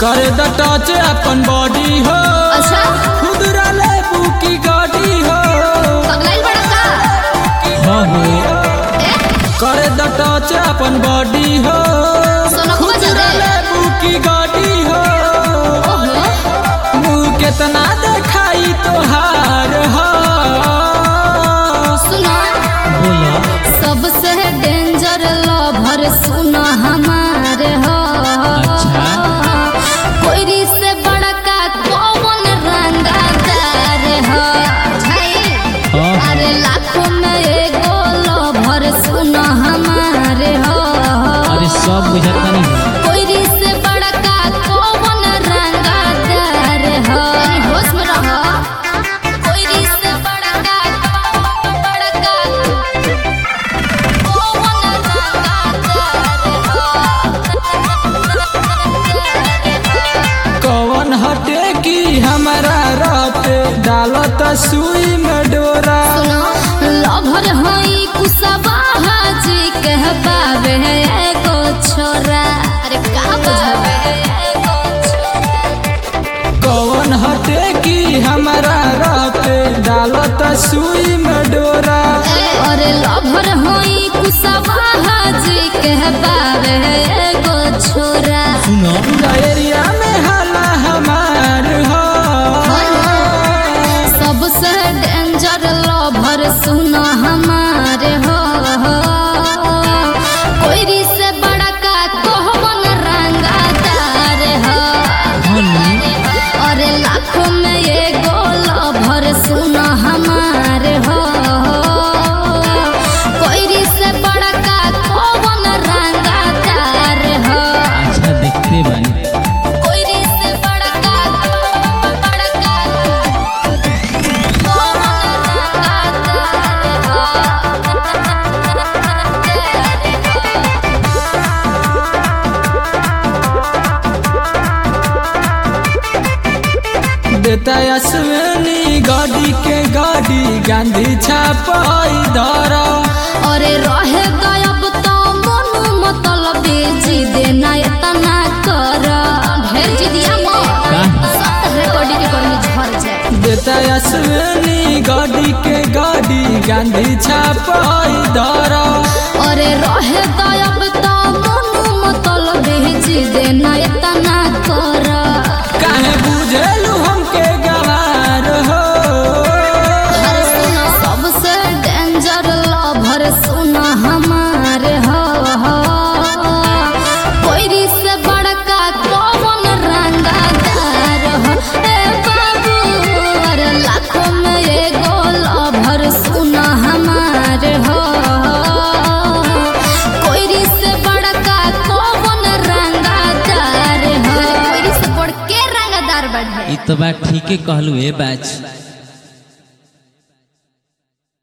कर द टच अपन बॉडी हो अच्छा खुदरा लेबू की गाड़ी हो पगलाइल बड़ा का हाँ हो ए कर द टच अपन बॉडी हो सोना को बजा खुदरा दे लेबू की गाड़ी हो ओहो मुँह केतना देखाई तोहार हो सुनो बोला सबसे डेंजर लवर सुनो हमारे हो अच्छा। कोयरी से बड़का कौन रंगादार हो छाई हाँ। अरे लाखों में एगो लवर सुनो हमारे हो अरे सब बुझता नहीं कोयरी से बड़का कौन रंगादार हो होश में रहो कोयरी से बड़का बड़का कौन रंगादार कौन हटे की हमारा रात डालत सुई में डोरा सुनो लभर हई कुसबा हाजी कहबावे एगो छोरा अरे का बुझावे एगो छोरा कौन हटे की हमारा रात डालत सुई में डोरा अरे लभर हई कुसबा हाजी कहबावे एगो छोरा सुनो एरिया में हाला हमार हो सबसे डेंजर लभर सुनो हमारे हो कोयरी से बड़का कोहमन रंगादार हो अरे लाखों में एगो लभर सुनो हमारे हो कोयरी से बड़का कोहमन रंगादार हो अच्छा देखते बानी कोयरी से बड़का बड़का देता अश्विनी गाड़ी के गाड़ी गांधी छापाई धरा अरे रहे गायब तो मनु मतलब जी देना इतना कर ढेर जी दिया मो सत रिकॉर्डिंग रिकॉर्डिंग झर जाए देता अश्विनी गाड़ी के गाड़ी गांधी छापाई धरा अरे रहे गायब तो मनु मतलब जी देना इतना कर काहे बुझेलू हमके गवार हो अरे सुनो सबसे डेंजर लवर सुनो हमारे हो कोयरी से बड़का कौन रंगादार हो ए बाबू अरे लाखों में एगो लवर सुनो हमारे हो कोयरी से बड़का कौन रंगादार हो कोयरी से बड़ के रंगादार बढ़े ई तो बात ठीके कहलू ए बाच